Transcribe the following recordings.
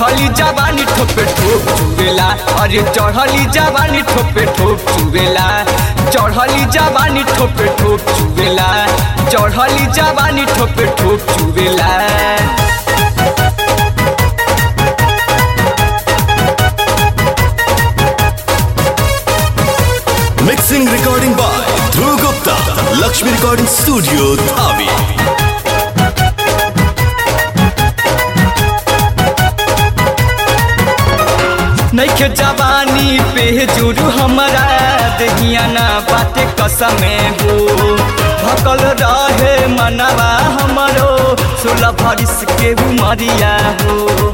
चढ़ली जवानी ठोपे ठोप चुवेला अरे चढ़ली जवानी ठोपे ठोप चुवेला चढ़ली जवानी ठोपे ठोप चुवेला चढ़ली जवानी ठोपे ठोप चुवेला Mixing recording by Dhruv Gupta, Lakshmi Recording Studio, Dhabi. नैखे जवानी पे जुरू हमरा दहिया ना बाटे कसमे हो भकल रहे मनवा हमरो सोलह भरिस के उमरिया हो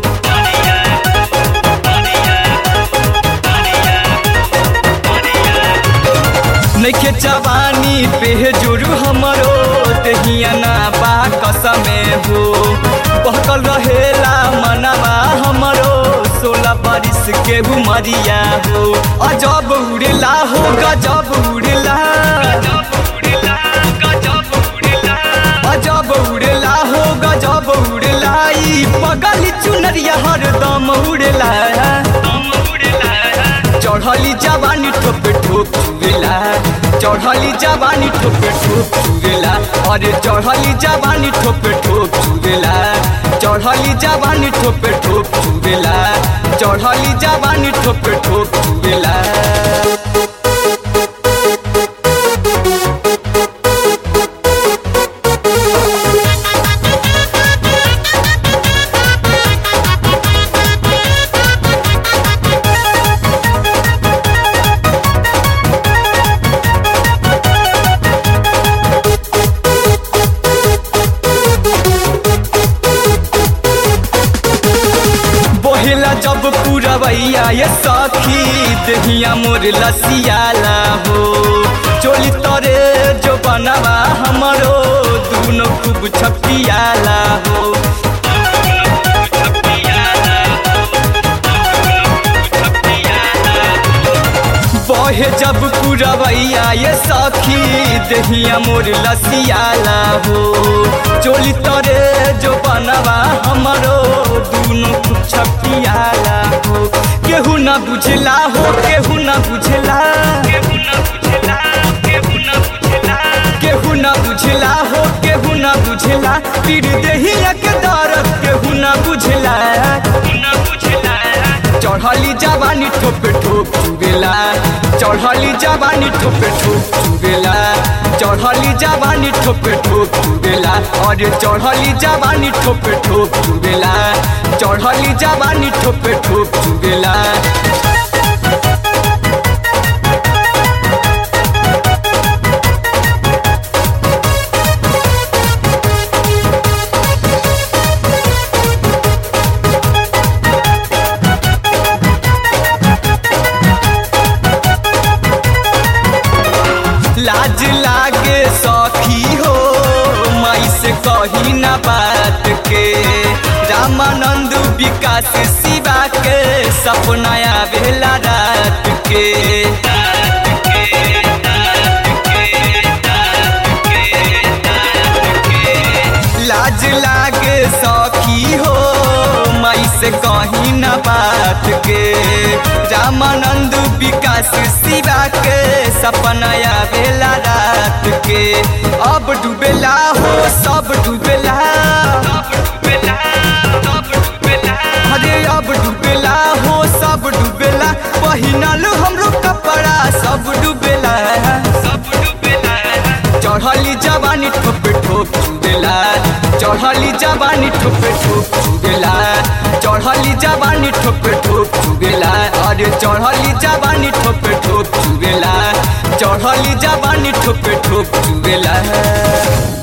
नैखे जवानी पे जुरू हमरो दहिया ना बा कसमे हो बहकल रहेला मनवा हमरो सोलह बारिश के उमरिया हो अजब उड़ेला हो गजब उड़ेला अजब उड़ेला हो गजब उड़ेला ई पगल चुनरिया हरदम उड़ेला चढ़ली जवानी ठोपे ठोप चुवेला चढ़ली जवानी ठोपे ठोप चुवेला अरे चढ़ली जवानी ठोपे ठोप चुवेला चढ़ली जवानी ठोपे ठोप चुवेला चढ़ली जवानी ठोपे ठोप चुवेला बोहेला जब पुरवैया ये सखी दहिया मोर लसियाला हो चोली तरे जो बनवा हमरो दूनो खूब छपियाला हो बहे जब पुरवैया ये सखी दहिया मोर लसियाला हो चोली तरे जो बनवा हमरो दूनो खूब छपियाला हो केहू न बुझला हो केहू न बुझला केहू न बुझला हो केहू न बुझला पीर देहिया के दर्द केहू न बुझला चढ़ली जवानी ठोपे ठोप चुगेला चढ़ली जवानी ठोपे ठोप चुगेला चढ़ली जवानी ठोपे ठोप चुगेला अरे चढ़ली जवानी ठोपे ठोप चुगेला चढ़ली जवानी ठोपे ठोप चुगेला लाज लागे सखी हो माई से कही ना बात के रामानंद विकास शिवा के सपना आवेला रात के लाज लागे सखी हो माई से कही ना बात के रामानंद विकास शिवा के सपना आवेला रात के अब डूबेला हो सब डूबेला अरे अब डूबेला हो सब डूबेला पहिनल हमरो कपड़ा सब डूबेला सब डूबेला चढ़ली जवानी ठोपे ठोप चुदेला चढ़ली जवानी ठोपे ठोप चुदेला चढ़ली जवानी ठोपे ठोप चुदेला अरे चढ़ली जवानी ठोपे ठोप चुदेला चढ़ली जवानी ठोपे ठोप चुदेला